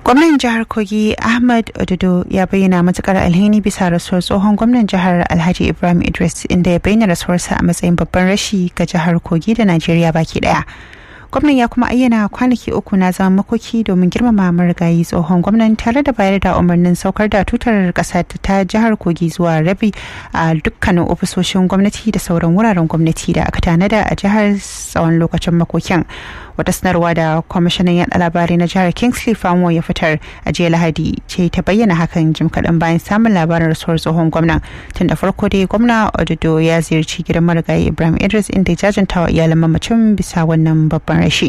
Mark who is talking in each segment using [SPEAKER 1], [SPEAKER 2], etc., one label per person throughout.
[SPEAKER 1] gwamnan jihar kogi ahmad ododo ya bayyana matukar alheri bisa rasuwar tsohon gwamnan jihar alhaji ibrahim idris inda ya bayyana rasuwarsa a matsayin babban rashi ga jihar kogi da najeriya baki daya gwamnan ya kuma ayyana kwanaki uku na zama makoki domin girmama marigayi tsohon gwamnan tare da bayar da umarnin saukar da tutar kasa ta jihar kogi zuwa rabi a dukkanin ofisoshin gwamnati da sauran wuraren gwamnati da aka tanada a jihar tsawon lokacin makokin wata sanarwa da kwamishinan yaɗa labarai na jihar kingsley famo ya fitar a jiya lahadi ce ta bayyana hakan jim kaɗan bayan samun labarin rasuwar tsohon gwamnan tun da farko dai gwamna ododo ya ziyarci gidan marigayi ibrahim idris inda ya jajanta wa iyalan mamacin bisa wannan babban rashi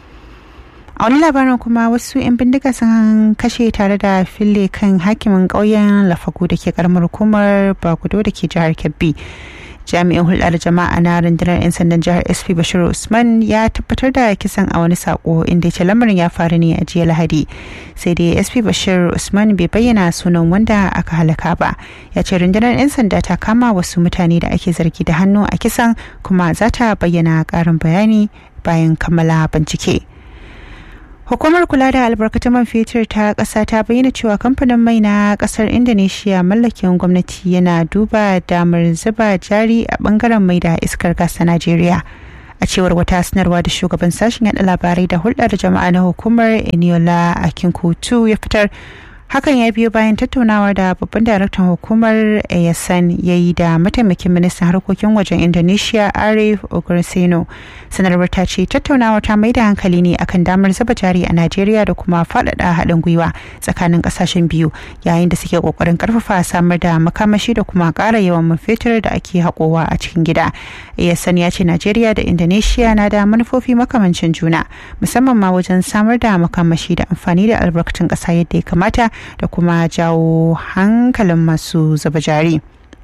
[SPEAKER 1] a wani labarin kuma wasu 'yan bindiga sun kashe tare da fille kan hakimin ƙauyen lafagu da ke karamar hukumar bagudo da ke jihar kebbi jami'in hulɗar jama'a na rundunar 'yan sandan jihar sp bashir usman ya tabbatar da kisan a wani sako inda ce lamarin ya faru ne a jiya lahadi sai dai sp bashir usman bai bayyana sunan wanda aka halaka ba ya ce rundunar 'yan sanda ta kama wasu mutane da ake zargi da hannu a kisan kuma za ta bayyana ƙarin bayani bayan kammala bincike. Hukumar kula da albarkatun man fetur ta ƙasa ta bayyana cewa kamfanin mai na ƙasar Indonesia mallakin gwamnati yana duba damar zuba jari a bangaren mai da iskar gas ta Najeriya. A cewar wata sanarwa da shugaban sashen yada labarai da hulɗar jama'a na hukumar Eniola Akinkutu ya fitar hakan ya biyo bayan tattaunawa da babban daraktan hukumar yasan ya yi da mataimakin ministan harkokin wajen indonesia arif ogursino sanarwar ta ce tattaunawa ta mai da hankali ne akan damar zuba jari a najeriya da kuma faɗaɗa haɗin gwiwa tsakanin ƙasashen biyu yayin da suke ƙoƙarin ƙarfafa samar da makamashi da kuma ƙara yawan man fetur da ake haƙowa a cikin gida yasan ya ce najeriya da indonesia na da manufofi makamancin juna musamman ma wajen samar da makamashi da amfani da albarkatun ƙasa yadda ya kamata da kuma jawo hankalin masu zuba jari.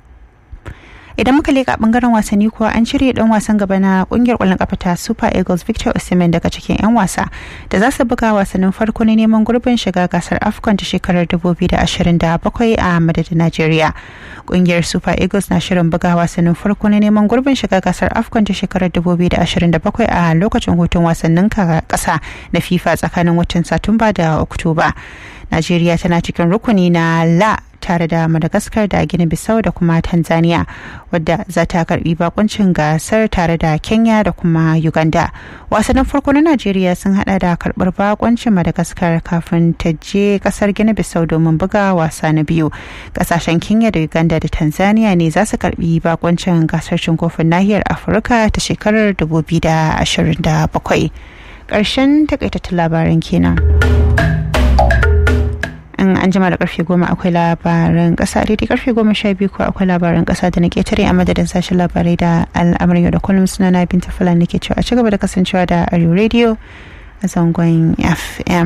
[SPEAKER 1] idan muka leka bangaren wasanni kuwa an cire dan wasan gaba na kungiyar kwallon kafa ta super eagles victor osimhen daga cikin 'yan wasa da za su buga wasannin farko na neman gurbin shiga gasar afcon ta shekarar 2027 a madadin nigeria kungiyar super eagles na shirin buga wasannin farko na neman gurbin shiga gasar afcon ta shekarar 2027 a lokacin hutun wasannin kasa na fifa tsakanin watan satumba da oktoba najeriya tana cikin rukuni na la tare da madagascar da gini bissau da kuma tanzania wadda za ta karbi bakuncin gasar tare da kenya da kuma uganda wasannin farko na najeriya sun hada da karbar bakuncin madagascar kafin ta je kasar gini bissau domin buga wasa na biyu kasashen kenya da uganda da tanzania ne za su karbi bakuncin gasar cin kofin nahiyar afirka ta shekarar 2027 ƙarshen takaitattun labaran kenan. in an jima da karfe goma akwai labaran kasa daidai karfe goma sha biyu ko akwai labaran kasa da na ketare a madadin sashen labarai da al'amarin yau da kullum suna na binta fulani ke cewa a ci gaba da kasancewa da arewa radio a zangon fm